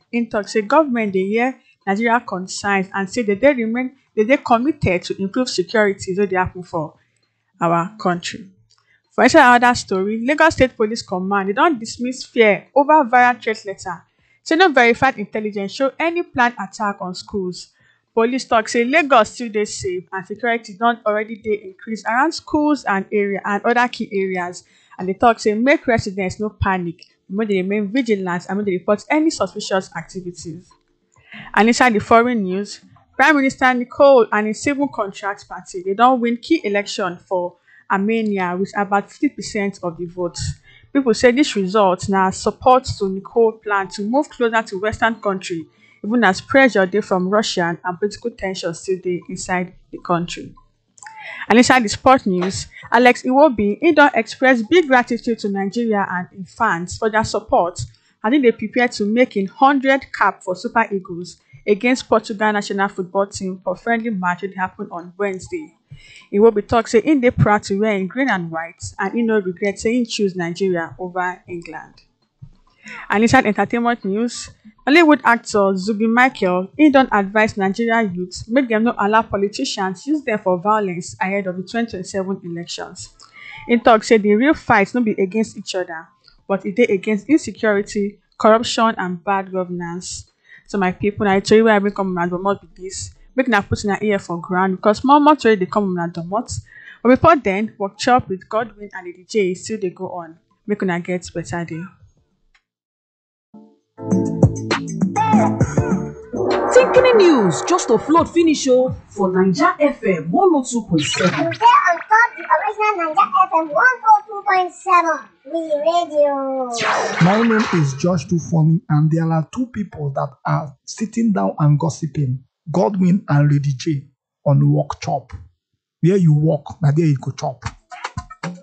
im tok say government dey hear nigeria concerns and say dem dey remain dem dey committed to improve security wey dey happen for our kontri for inside anoda story lagos state police command dem don dismiss fear over viral threat letter say no verified intelligence show any planned attack on schools police tok say lagos still dey safe and security don already dey increased around schools and area and oda key areas and dey tok say make residents no panic make dem remain vigilant and make dem report any suspicious activities and inside di foreign news prime minister nicole and im civil contract party dem don win key election for armenia wit about fifty percent of di vote pipo say dis result na support to nicole plan to move closer to western kontri even as pressure dey from russia and political ten sion still dey inside di kontri and inside di sport news alex iwobi im don express big gratitude to nigeria and im fans for dia support as im dey prepare to make im hundred cap for super eagles against portugal national football team for friendly match wey dey happen on wednesday iwobi tok say im dey proud to wear im green and white and im no regret say im choose nigeria over england and inside entertainment news nollywood actor zubby michael im don advise nigeria youths make dem no allow politicians use dem for violence ahead of di 2027 elections im tok say di real fight no be against each oda but e dey against insecurity corruption and bad governance so my pipo na di tori wey i bring come una domot be dis make una put una ear for ground because more more tori dey come una domot but before den workshop with godwin and lady j still dey go on make una get beta day Tinkini news just to float finish o for Naija FM 102.7. Today on top the original Naija FM 102.7 We Radio. My name is Josh Dufomi, and there are two people that are sitting down and gossiping Godwin and Lady J on Walk Chop. Where you walk, now there you go chop.